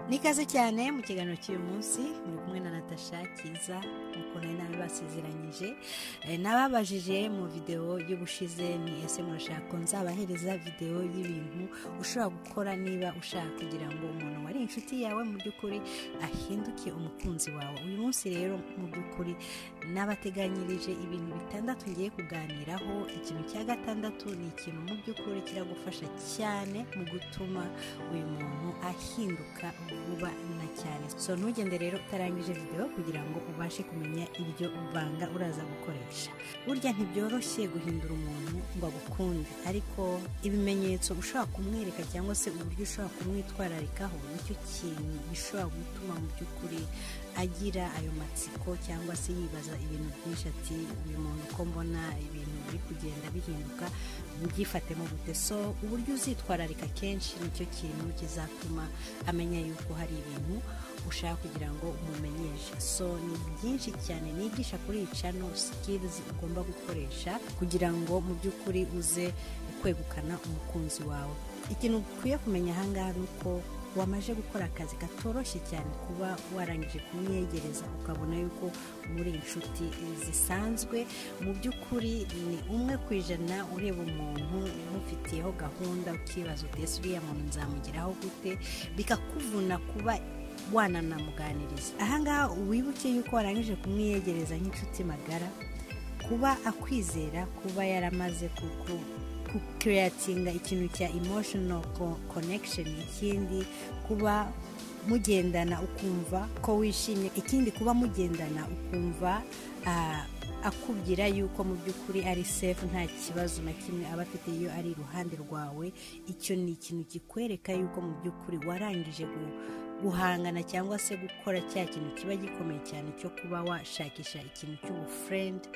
n'ikaze cyane mu kiganiro cy'uyu munsi muri kumwe na natasha cyiza nk'uko nari nabibasezeranyije nababajije mu videwo y'ubushize ni ese murashaka nzabahereza videwo y'ibintu ushobora gukora niba ushaka kugira ngo umuntu wari inshuti yawe mu by'ukuri ahinduke umukunzi wawe uyu munsi rero mu by'ukuri nabateganyirije ibintu bitandatu ngiye kuganiraho ikintu cya gatandatu ni ikintu mu by'ukuri kiragufasha cyane mu gutuma uyu muntu ahinduka vuba na cyane so ntugende rero utarangije videwo kugira ngo ubashe kumenya ibyo banga uraza gukoresha burya ntibyoroshye guhindura umuntu ngo agukunde ariko ibimenyetso ushobora kumwereka cyangwa se uburyo ushobora kumwitwararikaho nicyo kintu gishobora gutuma mu by'ukuri agira ayo matsiko cyangwa se yibaza ibintu byinshi ati uyu muntu uko mbona ibintu biri kugenda bihinduka byifatemo gute so uburyo uzitwararika kenshi nicyo kintu kizatuma amenya yuko hari ibintu ushaka kugira ngo umumenyeshe so ni byinshi cyane nigisha kuri cano sikirizi ugomba gukoresha kugira ngo mu by'ukuri uze kwegukana umukunzi wawe ikintu ukwiye kumenya ahangaha ni uko wamaze gukora akazi katoroshye cyane kuba warangije kumwegereza ukabona yuko muri inshuti zisanzwe mu by'ukuri ni umwe ku ijana ureba umuntu umufitiyeho gahunda ukibaza utese uriya muntu nzamugeraho gute bikakuvuna kuba wananamuganiriza ahangaha wibuke yuko warangije kumwiyegereza nk'inshuti magara kuba akwizera kuba yaramaze kuko kukereyatinga ikintu cya emotional connection ikindi kuba mugendana ukumva ko wishimye ikindi kuba mugendana ukumva akubwira yuko mu by'ukuri ari sefu nta kibazo na kimwe aba afite iyo ari iruhande rwawe icyo ni ikintu kikwereka yuko mu by'ukuri warangije guhangana cyangwa se gukora cya kintu kiba gikomeye cyane cyo kuba washakisha ikintu cy'ubufurendi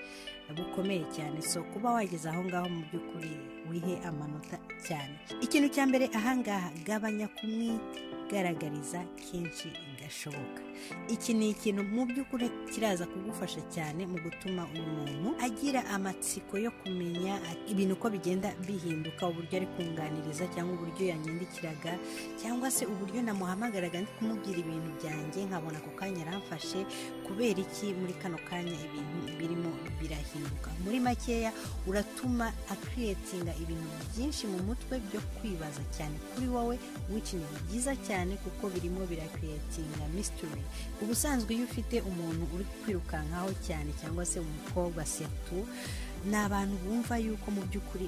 bukomeye cyane so kuba wageze aho ngaho mu by'ukuri wihe amanota cyane ikintu cya mbere ahangaha gabanya kumwigaragariza kenshi gashoboka iki ni ikintu mu by'ukuri kiraza kugufasha cyane mu gutuma uyu muntu agira amatsiko yo kumenya ibintu uko bigenda bihinduka uburyo ari kunganiriza cyangwa uburyo yanyandikiraga cyangwa se uburyo namuhamagaraga ndi kumubwira ibintu byanjye nkabona ako kanya aramfashe kubera iki muri kano kanya ibintu birimo birahinduka muri makeya uratuma akiriyetinga ibintu byinshi mu mutwe byo kwibaza cyane kuri wowe w'ikintu byiza cyane kuko birimo birakiriyetinga na mystery ubusanzwe iyo ufite umuntu uri kwirukankaho cyane cyangwa se umukobwa setu ni abantu bumva yuko mu by'ukuri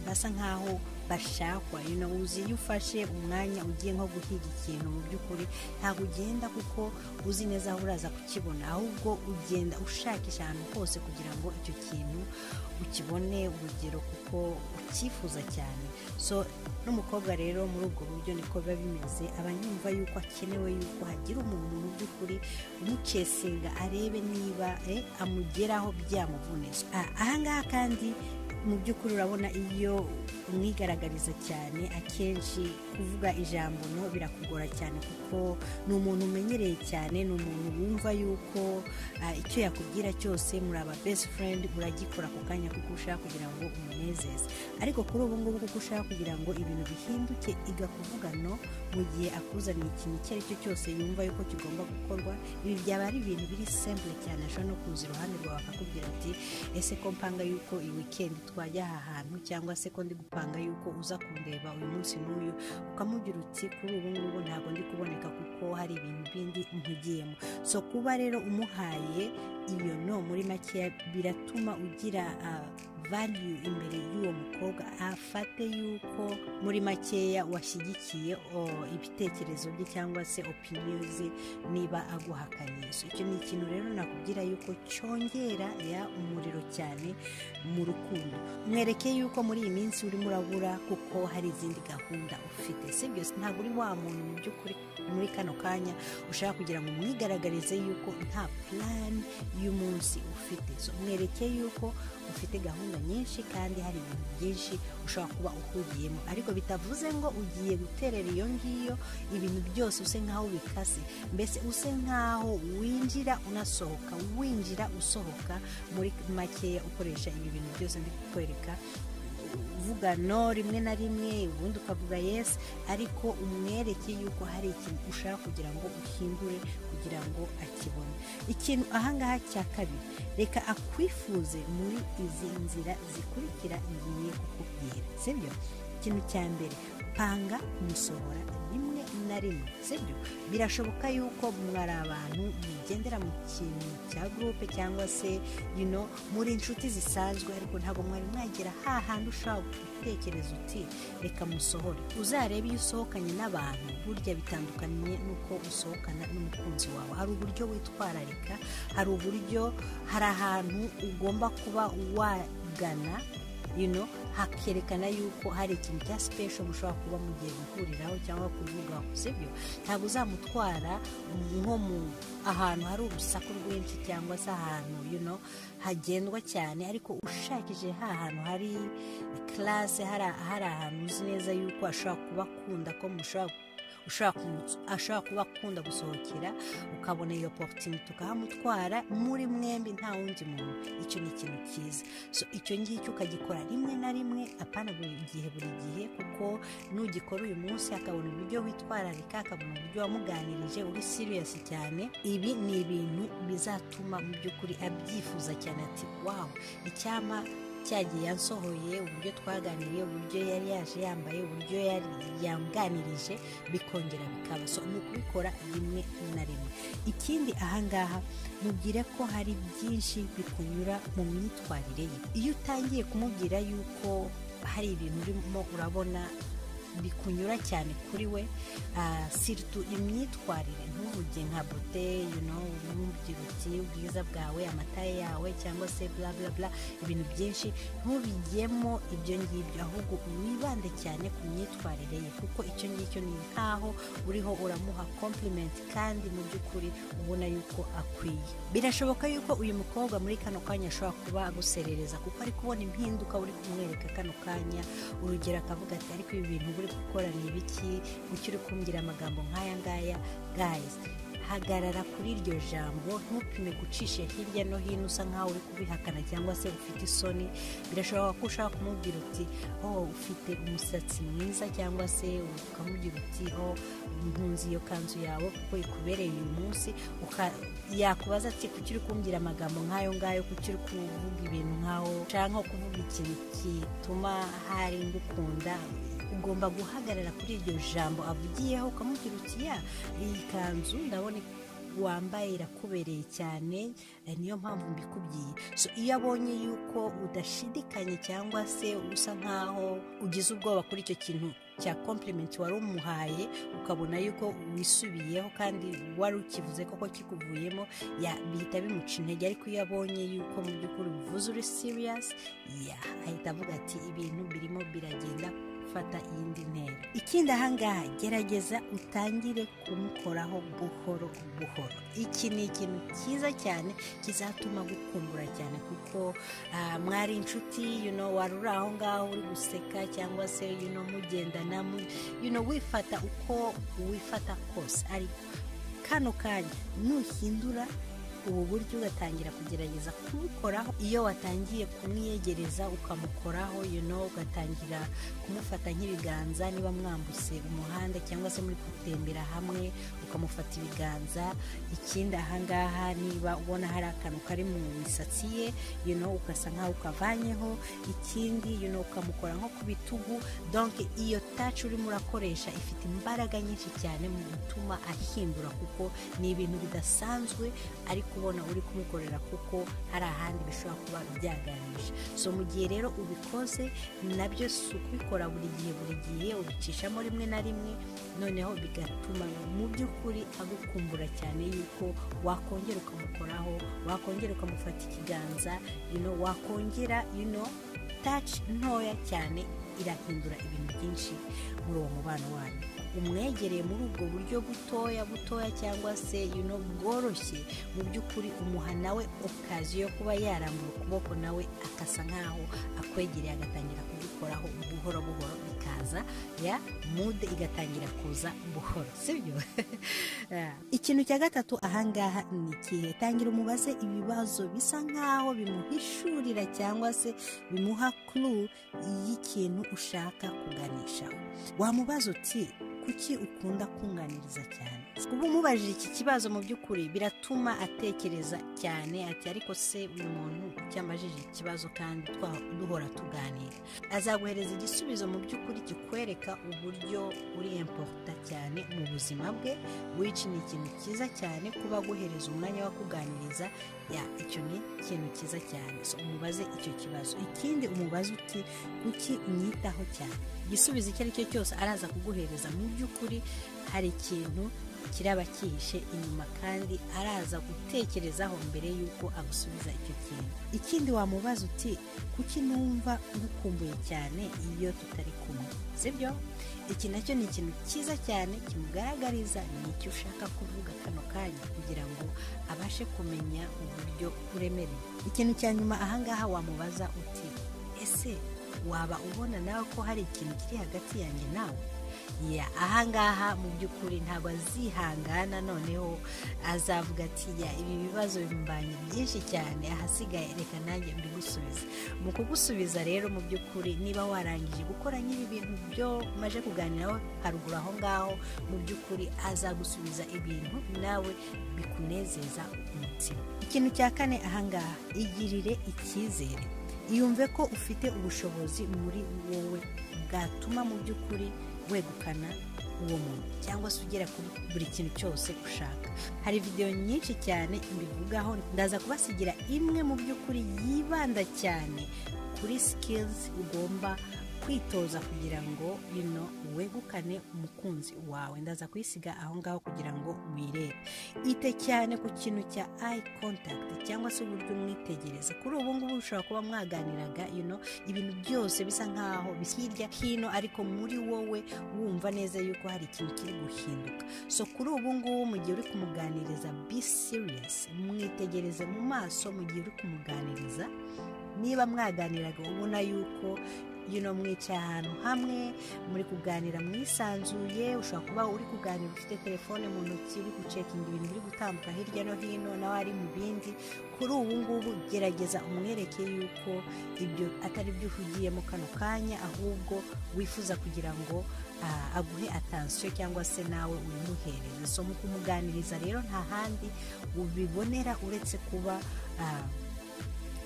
basa nk'aho bashakwa you uzi iyo ufashe umwanya ugiye nko guhiga ikintu mu by'ukuri ntabwo ugenda kuko uzi neza aho uraza kukibona ahubwo ugenda ushakisha ahantu hose kugira ngo icyo kintu ukibone urugero kuko ucyifuza cyane so n'umukobwa rero muri ubwo buryo niko biba bimeze aba yumva yuko akenewe yuko hagira umuntu mu by'ukuri umucesinga arebe niba amugeraho byamuvunije ahangaha kandi mu by'ukuri urabona iyo umwigaragariza cyane akenshi kuvuga ijambo no birakugora cyane kuko ni umuntu umenyereye cyane ni umuntu wumva yuko icyo yakubwira cyose muri aba best friend uragikora ako kanya kuko ushaka kugira ngo umunezeze ariko kuri ubu ngubu kuko ushaka kugira ngo ibintu bihinduke igakuvuga no mu gihe akuzaniye ikintu icyo ari cyo cyose yumva yuko kigomba gukorwa ibi byaba ari ibintu biri simple cyane ashobora no kuza iruhande rwawe akakubwira ati ese ko mpanga yuko iyi weekend twajya aha hantu cyangwa se ko ndi gupanga yuko uza kundeba uyu munsi n'uyu ukamubwira uti kuri ubu ngubu ntabwo ndi kuboneka kuko hari ibintu bindi nkugiyemo so kuba rero umuhaye iyo no muri makeya biratuma ugira valiyu imbere y'uwo mukobwa afate yuko muri makeya washyigikiye ibitekerezo bye cyangwa se opiniyo ze niba aguhakanye so icyo ni ikintu rero nakubwira yuko cyongera ya umuriro cyane mu rukundo mwereke yuko muri iyi minsi urimo urabura kuko hari izindi gahunda ufite si byo ntabwo uri wa muntu mu by'ukuri muri kano kanya ushaka kugira ngo mwigaragarize yuko nta purani y'umunsi ufite so mwereke yuko ufite gahunda nyinshi kandi hari ibintu byinshi ushobora kuba uhugiyemo ariko bitavuze ngo ugiye guterera iyo ngiyo ibintu byose use nk'aho bikase mbese use nk'aho winjira unasohoka winjira usohoka muri makeya ukoresha ibi bintu byose ndi kukwereka uvuga no rimwe na rimwe ubundi ukavuga yesi ariko umwereke yuko hari ikintu ushaka kugira ngo uhindure kugira ngo akibone ikintu ahangaha cya kabiri reka akwifuze muri izi nzira zikurikira ngiye kukubwira sibyo ikintu cya mbere panga umusohora rimwe na rimwe sibyo birashoboka yuko mwari abantu mugendera mu kintu cya gurupe cyangwa se yuno muri inshuti zisanzwe ariko ntabwo mwari mwagera hahandi ushobora gutekereza uti reka musohore uzarebe iyo usohokanye n'abantu burya bitandukanye n'uko usohokana n'umukunzi wawe hari uburyo witwararika hari uburyo hari ahantu ugomba kuba wagana yuno hakerekana yuko hari ikintu cya sipesho mushobora kuba mugiye guhuriraho cyangwa kuvugaho sibyo ntabwo uzamutwara nko mu ahantu hari urusaku rwinshi cyangwa se ahantu yuno hagendwa cyane ariko ushakije ha hantu hari karase hari ahantu uzi neza yuko ashobora kuba akunda ko mushobora ashobora kuba akunda gusohokera ukabona iyo porutinite ukahamutwara muri mwembi nta wundi muntu icyo ni ikintu cyiza icyo ngicyo ukagikora rimwe na rimwe apana buri gihe buri gihe kuko n'ugikora uyu munsi akabona uburyo witwararika akabona uburyo wamuganirije uri siriyasi cyane ibi ni ibintu bizatuma mu by'ukuri abyifuza cyane ati wawu icyama cyagiye yansohoye uburyo twaganiriye uburyo yari yaje yambaye uburyo yari yanganirije bikongera bikaba so ni ukubikora rimwe na rimwe ikindi ahangaha mubwire ko hari byinshi bikunyura mu myitwarire ye iyo utangiye kumubwira yuko hari ibintu urimo urabona bikunyura cyane kuri we siritu imyitwarire ntuvuge nka bote n'ubwira uti ubwiza bwawe amataye yawe cyangwa se bla bla bla ibintu byinshi ntubigemo ibyo ngibyo ahubwo wibande cyane ku myitwarire ye kuko icyo ngicyo ni nkaho uriho uramuha kompurimenti kandi mu by'ukuri ubona yuko akwiye birashoboka yuko uyu mukobwa muri kano kanya ashobora kuba aguserereza kuko ari kubona impinduka uri kumwereka kano kanya urugero akavuga ati ariko ibi bintu uri gukora ni ibiki gucyo uri kumbwira amagambo nk'aya ngaya gayizi hagarara kuri iryo jambo ntupime gucisha hirya no hino usa nkaho uri kubihakana cyangwa se ufite isoni birashoboka ko ushaka kumubwira uti oh ufite umusatsi mwiza cyangwa se ukamubwira uti oh ntunze iyo kanzu yawe kuko ikubereye uyu munsi yakubaza ati kuki uri kumbwira amagambo nk'ayo ngayo kuki uri kuvuga ibintu nk'aho ushaka nko kuvuga ikintu gituma hari ngukunda ugomba guhagarara kuri iryo jambo avugiyeho ukamubwira uti ya iyi kanzu ndabona wambaye irakubereye cyane niyo mpamvu mbikubwiye so iyo abonye yuko udashidikanye cyangwa se usa nkaho ugize ubwoba kuri icyo kintu cya kompurimenti wari umuhaye ukabona yuko wisubiyeho kandi wari ukivuze koko kikuvuyemo bihita bimuca intege ariko iyo abonye yuko mu by'ukuri uvuze uri siriyasi ahita avuga ati ibintu birimo biragenda gufata iyindi ntera ikindi ahangaha gerageza utangire kumukoraho buhoro buhoro iki ni ikintu cyiza cyane kizatuma gukumbura cyane kuko mwari inshuti wari uri aho ngaho uri guseka cyangwa se mugendana wifata uko wifata kose ariko kano kanya nuhindura ubu buryo ugatangira kugerageza kumukoraho iyo watangiye kumwiyegereza ukamukoraho ugatangira kumufata nk'ibiganza niba mwambutse umuhanda cyangwa se muri gutembera hamwe ukamufata ibiganza ikindi ahangaha niba ubona hari akantu kari mu misatsi ye ugasa nkaho ukavanyeho ikindi ukamukora nko ku bitugu donke iyo taci urimo urakoresha ifite imbaraga nyinshi cyane mu gutuma ahindura kuko ni ibintu bidasanzwe ariko kubona uri kumukorera kuko hari ahandi bishobora kuba byaganisha so mu gihe rero ubikoze nabyo si ukubikora buri gihe buri gihe ubicishamo rimwe na rimwe noneho bigatuma mu by'ukuri agukumbura cyane yuko wakongera ukamukoraho wakongera ukamufata ikiganza wakongera taci ntoya cyane irahindura ibintu byinshi muri uwo mubano wanyu umwegereye muri ubwo buryo butoya butoya cyangwa se yuno bworoshye mu by'ukuri umuha nawe okaziyo yo kuba yarambura ukuboko nawe akasa nkaho akwegereye agatangira kugukoraho buhoro buhoro bikaza ya mude igatangira kuza buhoro sibyo ikintu cya gatatu ahangaha ni ikihe tangira umubaze ibibazo bisa nk'aho bimuhishurira cyangwa se bimuha kuru y'ikintu ushaka kuganishaho wamubaza uti kuki ukunda kunganiriza cyane kuba umubajije iki kibazo mu by'ukuri biratuma atekereza cyane ati ariko se uyu muntu cyamajije ikibazo kandi twa- duhora tuganira azaguhereza igisubizo mu by'ukuri kikwereka uburyo uri emporuta cyane mu buzima bwe wici ni ikintu cyiza cyane kuba aguhereza umwanya wo kuganiriza ya icyo ni ikintu cyiza cyane so umubaze icyo kibazo ikindi umubaze uti kuki unyitaho cyane igisubizo icyo ari cyo cyose araza kuguhereza mu by'ukuri hari ikintu kiraba cyihishe inyuma kandi araza gutekerezaho mbere y'uko agusubiza icyo kintu ikindi wamubaza uti kuki numva ngukumbuye cyane iyo tutari kumwe sibyo iki nacyo ni ikintu cyiza cyane kimugaragariza ni icyo ushaka kuvuga kano kanya kugira ngo abashe kumenya uburyo uremereye ikintu cya nyuma ahangaha wamubaza uti ese waba ubona nawe ko hari ikintu kiri hagati yanjye nawe ya ahangaha mu by'ukuri ntabwo azihangana noneho azavuga ati ya ibi bibazo bimbanye byinshi cyane ahasigaye reka nanjye mbigusubize mu kugusubiza rero mu by'ukuri niba warangije gukora nyiri ibintu byo maje kuganiraho haruguru aho ngaho mu by'ukuri azagusubiza ibintu nawe bikunezeza umutima ikintu cya kane ahangaha igirire icyizere yumve ko ufite ubushobozi muri wowe bwatuma mu by'ukuri wegukana uwo muntu cyangwa se ugera kuri buri kintu cyose ushaka hari videwo nyinshi cyane mbivugaho ndaza kubasigira imwe mu by'ukuri yibanda cyane kuri sikilizi ugomba kwitoza kugira ngo bino wegukane umukunzi wawe ndaza kuyisiga aho ngaho kugira ngo wirebe ite cyane ku kintu cya ayi kontakiti cyangwa se uburyo umwitegereza kuri ubu ngubu ushobora kuba mwaganiraga you know, ibintu byose bisa nkaho bisa hirya hino ariko muri wowe wumva neza yuko hari ikintu kiri guhinduka so kuri ubu ngubu mu gihe uri kumuganiriza be serious mwitegereze mu maso mu gihe uri kumuganiriza niba mwaganiraga ubona yuko yuno mwicaye ahantu hamwe muri kuganira mwisanzuye ushobora kuba uri kuganira ufite telefone mu ntoki uri gucekinga ibintu biri gutambuka hirya no hino nawe ari mu bindi kuri ubu ngubu gerageza umwereke yuko ibyo atari byo uhugiyemo kano kanya ahubwo wifuza kugira ngo ah, aguhe atansiyo cyangwa se nawe uyimuhereze so mu kumuganiriza rero nta handi ubibonera uretse kuba ah,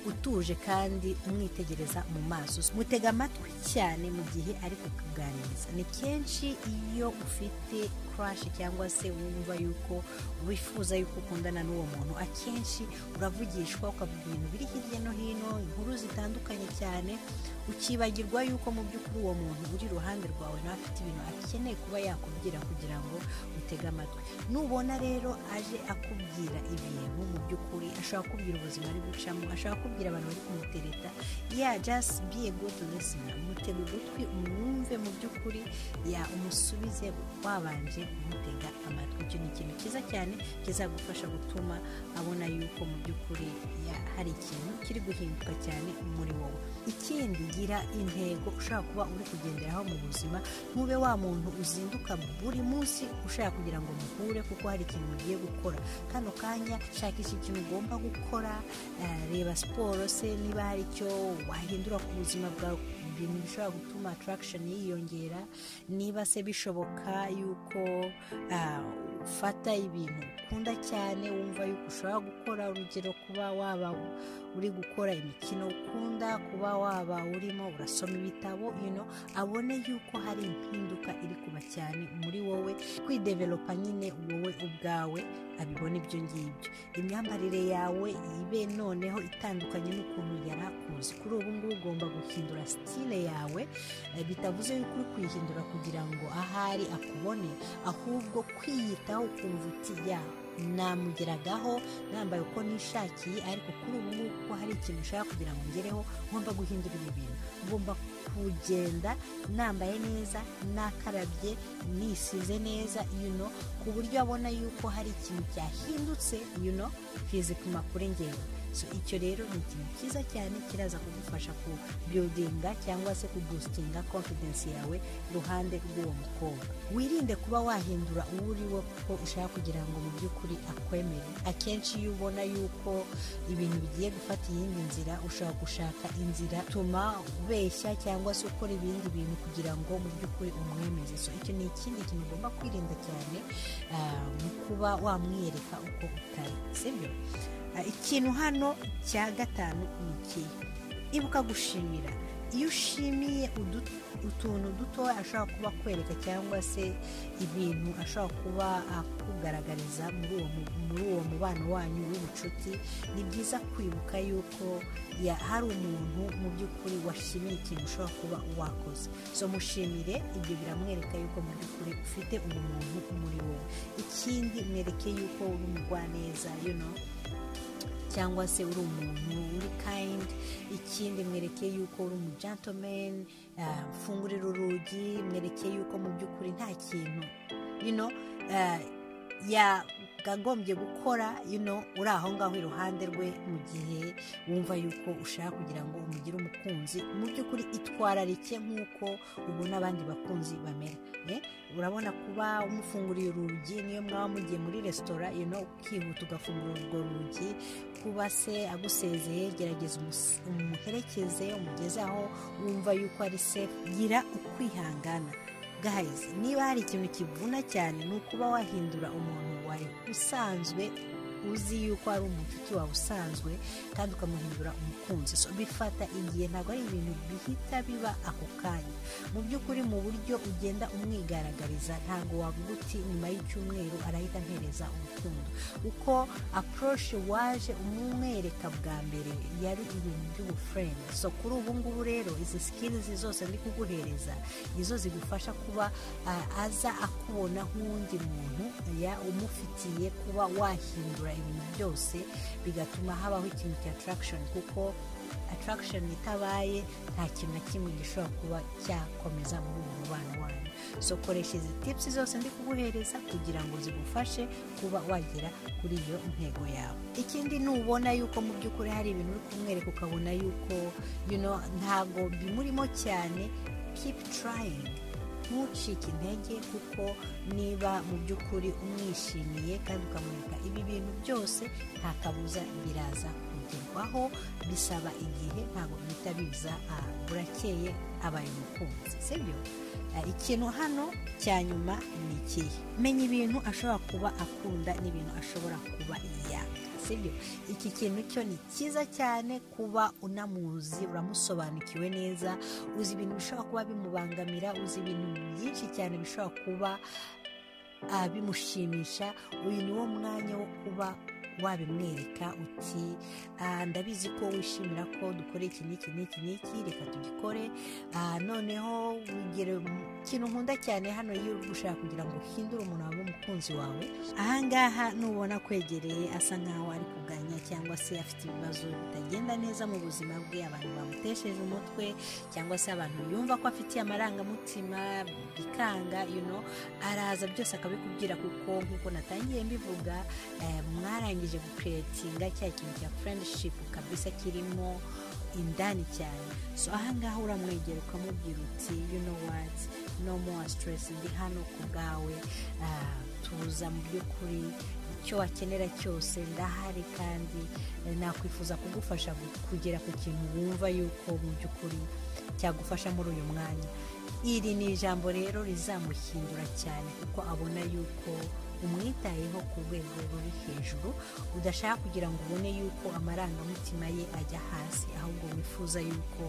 utuje kandi umwitegereza mu maso mutega amatwi cyane mu gihe ari kukuganiriza ni kenshi iyo ufite kurashi cyangwa se wumva yuko wifuza yuko ukundana n'uwo muntu akenshi uravugishwa ukavuga ibintu biri hirya no hino inkuru zitandukanye cyane ukibagirwa yuko mu by'ukuri uwo muntu uri iruhande rwawe nawe afite ibintu akeneye kuba yakubwira kugira ngo utege amatwi nubona rero aje akubwira ibintu mu by'ukuri ashobora kubwira ubuzima ari gucamo ashobora kubwira abantu bari kumutereta ya just be a good listener mutega ugutwi umwumve mu by'ukuri ya umusubize wabanje kumutega amatwi icyo ni ikintu cyiza cyane kizagufasha gutuma abona yuko mu by'ukuri ya hari ikintu kiri guhinduka cyane muri wowe ikindi gira intego ushobora kuba uri kugenderaho mu buzima ntube wa muntu uzinduka buri munsi ushaka kugira ngo muhure kuko hari ikintu mugiye gukora kano kanya shakisha ikintu ugomba gukora eh, reba siporo se niba hari icyo wahindura ku buzima bwawe ibintu bishobora gutuma attraction yiyongera niba se bishoboka yuko ah, ufata ibintu ukunda cyane wumva yuko ushobora gukora urugero kuba waba uri gukora imikino ukunda kuba waba urimo urasoma ibitabo you know, abone yuko hari impinduka iri kuba cyane muri wowe kwidevelopa nyine wowe ubwawe abibona ibyo ngibyo imyambarire yawe ibe noneho itandukanye n'ukuntu yari akuzi kuri ubu ngubu ugomba guhindura sitile yawe eh, bitavuze yuko uri kuyihindura kugira ngo ahari akubone ahubwo kwiyitaho ukumva uti ya namugeragaho nambaye uko nishakiye ariko kuri ubu ngubu kuko hari ikintu ushaka kugira ngo ngereho ngomba guhindura ibi bintu ngomba kugenda nambaye neza nakarabye nisize neza you know, ku buryo abona yuko hari ikintu cyahindutse you know, fizikuma kuri ngewe so icyo rero ni ikintu cyiza cyane kiraza kugufasha ku biyodinga cyangwa se kubustinga konfidensi yawe iruhande rw'uwo mukobwa wirinde kuba wahindura uwo uri we kuko ushaka kugira ngo mu by'ukuri akwemere akenshi iyo ubona yuko ibintu bigiye gufata iyindi nzira ushobora gushaka inzira tuma ubeshya cyangwa se ukora ibindi bintu kugira ngo mu by'ukuri umwemeze so icyo ni ikindi kintu ugomba kwirinda cyane ah, mu kuba wamwereka uko utari sibyo Ah, ikintu hano cya gatanu ni ikihe ibuka gushimira iyo ushimiye udu- utuntu duto ashobora kuba akwereka cyangwa se ibintu ashobora kuba akugaragariza muri uwo mu- muri uwo mubano wanyu w'ubucuti ni byiza kwibuka yuko ya- hari umuntu mu by'ukuri washimiye ikintu ushobora kuba wakoze so mushimire ibyo biramwereka yuko mu by'ukuri ufite ubumuntu muri wowe ikindi mwereke yuko uri umugwaneza you know cyangwa se uri umuntu uri kayindi ikindi mwereke yuko uri umu gentleman ah, mfungurira urugi mwereke yuko mu by'ukuri nta kintu you know, ah, yakagombye gukora you know, uri aho ngaho iruhande rwe mu gihe wumva yuko ushaka kugira ngo umugire umukunzi mu by'ukuri itwararike nk'uko ubona abandi bakunzi bamera eh? urabona kuba umufunguriye urugi niyo mwaba mugiye muri resitora you know, ukihuta ugafungura urwo rugi kuba se agusezeye gerageza umus- umuherekeze umugeze aho wumva yuko ari safe gira ukwihangana guys niba hari ikintu kivuna cyane ni ukuba wahindura umuntu wari usanzwe uzi yuko ari umucuti wawe usanzwe kandi ukamuhindura umukunzi so bifata igihe ntabwo ari ibintu bihita biba ako kanya mu by'ukuri mu buryo ugenda umwigaragariza ntabwo wavuga uti nyuma y'icyumweru arahita ampereza urukundo uko apuroshe waje umwereka bwa mbere yari ibintu by'ubufurende so kuri ubu ngubu rero izi sikirizi zose ndi kuguhereza nizo zigufasha kuba ah, aza akubona nk'uwundi muntu ya umufitiye kuba wahindura ibintu byose bigatuma habaho ikintu cya attraction kuko attraction itabaye nta kintu na kimwe gishobora kuba cyakomeza muri uwo mubano wanyu so koresha izi tips zose ndi kuguhereza kugira ngo zigufashe kuba wagera kuri iyo ntego yawe ikindi nubona yuko mu by'ukuri hari ibintu uri kumwereka ukabona yuko you know, ntabwo bimurimo cyane keep trying ntucike intege kuko niba mu by'ukuri umwishimiye kandi ukamwereka ibi bintu byose nta kabuza biraza kugerwaho bisaba igihe ntabwo bihita biza ah, burakeye abaye umukunzi sibyo Ah, ikintu hano cya nyuma ni ikihe menya ibintu ashobora kuba akunda n'ibintu ashobora kuba yanga sibyo iki kintu cyo ni cyiza cyane kuba unamuzi uramusobanukiwe neza uzi ibintu bishobora kuba bimubangamira uzi ibintu byinshi cyane bishobora kuba ah, bimushimisha uyu ni wo mwanya wo kuba wabimwereka uti "Ah, ndabizi ko wishimira ko dukora iki n'iki n'iki n'iki reka tugikore Ah, noneho wigira ikintu nkunda cyane hano iyo uri gushaka kugira ngo uhindure umuntu wawe umukunzi wawe ahangaha nubona kwegereye asa nkaho ari kuganya cyangwa se afite ibibazo bitagenda neza mu buzima bwe abantu bamutesheje umutwe cyangwa se abantu yumva ko afitiye amarangamutima bikanga you know, araza byose akabikubwira kuko nk'uko natangiye mbivuga eh, mwarangije gukeretinga cya kintu cya friendship kabisa kirimo indani cyane so ahangaha uramwegera ukamubwira uti you know what no more stress ndi hano ku bwawe Ah, tuza mu by'ukuri icyo wakenera cyose ndahari kandi eh, nakwifuza kugufasha gu- kugera ku kintu wumva yuko mu by'ukuri cyagufasha muri uyu mwanya iri ni ijambo rero rizamuhindura cyane kuko abona yuko umwitayeho ku rwego ruri hejuru udashaka kugira ngo ubone yuko amarangamutima ye ajya hasi ahubwo wifuza yuko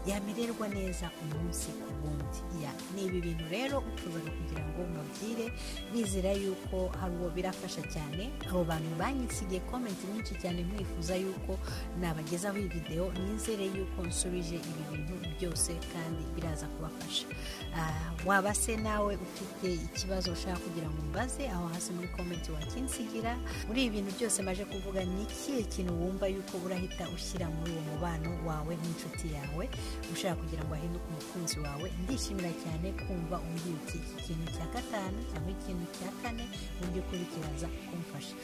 yamererwa neza umunsi ku wundi Ya, ni ibi bintu rero ufuzaga kugira ngo mubwire nizera yuko hari uwo birafasha cyane abo bantu banyisigiye komenti nyinshi cyane mwifuza yuko nabagezaho iyi videwo nizere yuko nsubije ibi bintu byose kandi biraza kubafasha Ah, waba se nawe ufite ikibazo ushaka kugira ngo mbaze aho hasi hasi muri komenti wakinsigira muri ibi bintu byose maje kuvuga ni ikihe kintu wumva yuko urahita ushyira muri uwo mubano wawe n'inshuti yawe ushaka kugira ngo ahinduke umukunzi wawe ndishimira cyane kumva umbwiye iki kintu cya gatanu cyangwa ikintu cya kane uburyo ukuri kiraza kumfasha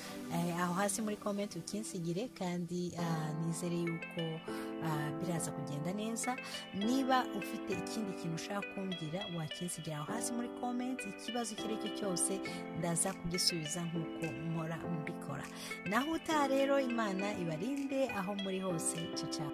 aho hasi muri komenti ukinsigire kandi ah, nizere yuko ah, biraza kugenda neza niba ufite ikindi kintu ushaka kumbwira wakinsigira aho hasi muri komenti ikibazo icyo ari cyo cyose ndaza kugisubiza nk'uko mpora mbikora naho utaha rero imana ibarinde aho muri hose cica